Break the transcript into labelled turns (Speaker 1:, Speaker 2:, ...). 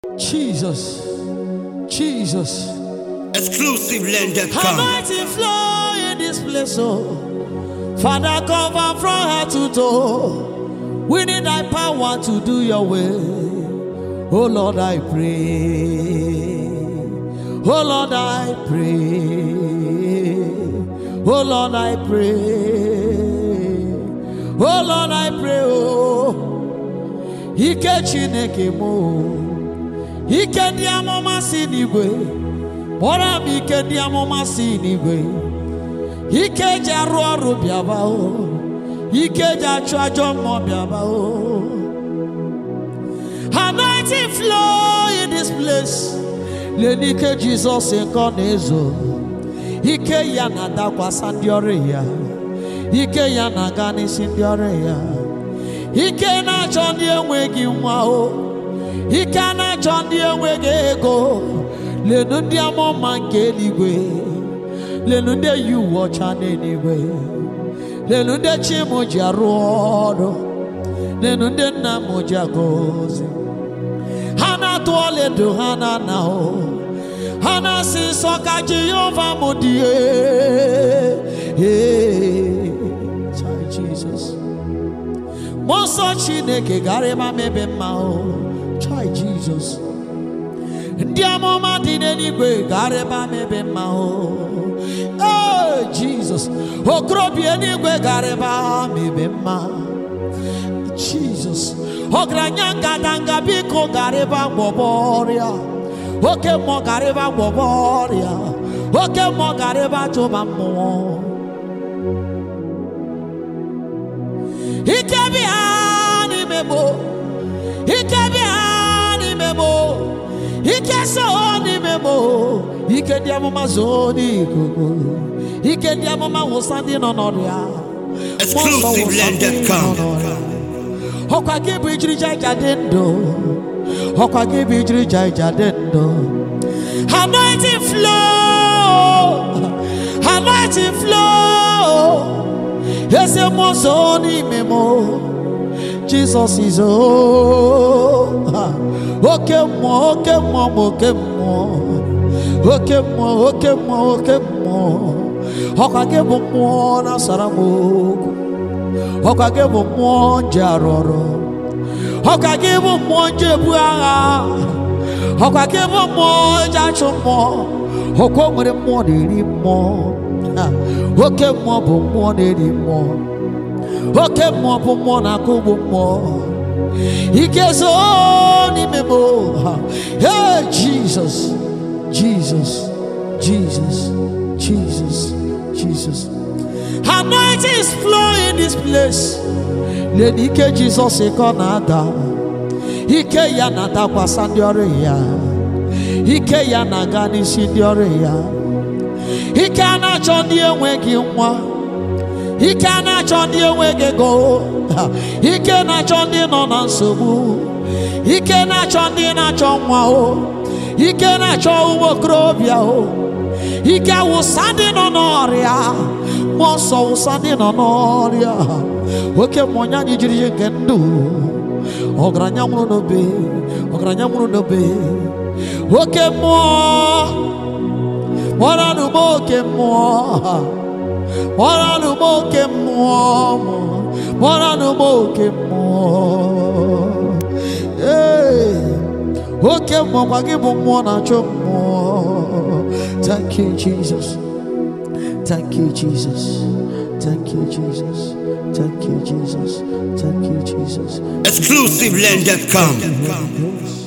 Speaker 1: Jesus. Jesus.
Speaker 2: Exclusivelend.com.
Speaker 1: Anointing flow in this place, oh. Father, cover from head to toe. We need thy power to do your will. Oh Lord, I pray. Oh Lord, I pray. Oh Lord, I pray. Oh Lord, I pray. Oh, ike Chineke m. oh. Ike ndị amụma si n'igwe. Kpọrọ m ike ndị amụma si n'igwe. Ike eji arụ ọrụ bịaba o. Ike eji achụ ajọ mmụọ bịaba o. Anointing flow in this place. Lee n'ike Jizọs nke ọ na-ezo. Ike ya na-adakwasa ndị ọrụ ya. Ike ya na-aga n'isi ndị ọrụ ya. Ike na-achọ ndị enweghị nwa o. Ike a na-achọ ndị enweghị ego. Lenu ndị amụma nke eluigwe. Lenu ndị yi uwe ọcha n'eluigwe. Lenu ndị chi m ji arụ ọrụ. Lenu ndị nna m ji agọzi. Ha na-atụ ọlaedo ha na-ana o. Ha na-asị nsọ ka Jehova m dị ee. Chai Jesus. Mmụọ nsọ Chineke gara ebe ama ebe mma o. Chai Jesus. Ndị amụma dị n'eluigwe gara ebe ama ebe mma o. Ee Jesus. Okorobịa eluigwe gara ebe ama ebe mma. Jesus. Ọgaranya ngadanga biko gara ebe agwọbọ ọrịa. Oke mmụọ gara ebe agwọbọ ọrịa. Oke mmụọ gara ebe achụba mmụọ. Ike bịa n'ime m. o. Ike bịa n'ime m. o. Ike so n'ime m. o. Ike ndị amụma zoo n'ikuku. Ike ndị amụma wụsa ndị nọ n'ọrịa. Mmụọ nsọ wụsa ndị nọ
Speaker 2: Exclusivelend.com.
Speaker 1: n'ọrịa. ọkwa gị bụ ijirija ija dị ndụ ọkwa gị bụ ijirija ija dị ndụ anointing flow anointing flow eze mmụọ zoo n'ime m jizọs izo oke mmụọ oke mmụọ m oke mmụọ oke mmụọ oke mmụọ oke mmụọ ọkwa gị bụ mmụọ na-asara m okwu ọkwa gị bụ mmụọ nje arụ ọrụ ọkwa gị bụ mmụọ nje ebu agha ọkwa gị bụ mmụọ nje achụ mmụọ ọkwa o nwere mmụọ na-eri mmụọ Ha, oke mmụọ bụ mmụọ na-eri mmụọ oke mmụọ bụ mmụọ na-akụ ugbo mmụọ ike zoo n'ime m Ha, hey jesus jesus jesus jesus jesus Anointing is flowing in this place. Lee n'ike Jizọs ka ọ na-ada. Ike ya na-adakwasa ndị ọrụ ya. Ike ya na-aga n'isi ndị ọrụ ya. Ike a na-achọ ndị enweghị nwa. Ike a na-achọ ndị enweghị ego. Ha, Ike na-achọ ndị nọ na nsogbu. Ike na-achọ ndị na-achọ nwa o. Ike na-achọ ụmụ okorobịa o. Ike awụsa ndị nọ n'ọrịa. Mmụọ nsọ wụsa ndị nọ n'ọrịa. Oke mmụọ nye anyị jiri ihe nke ndụ. Ọgaranya nwụrụ n'obe. Ọgaranya nwụrụ n'obe. Oke mmụọ. Kpọrọnụ m oke mmụọ. Kpọrọnụ m oke mmụọ. Kpọrọnụ m oke mmụọ. Ee. Oke mmụọ kwa gị bụ mmụọ na-achọ mmụọ. Thank you, Jesus. Thank you, Jesus. Thank you, Jesus. Thank you, Jesus. Thank you, Jesus.
Speaker 2: Exclusivelend.com.
Speaker 1: Holy Ghost.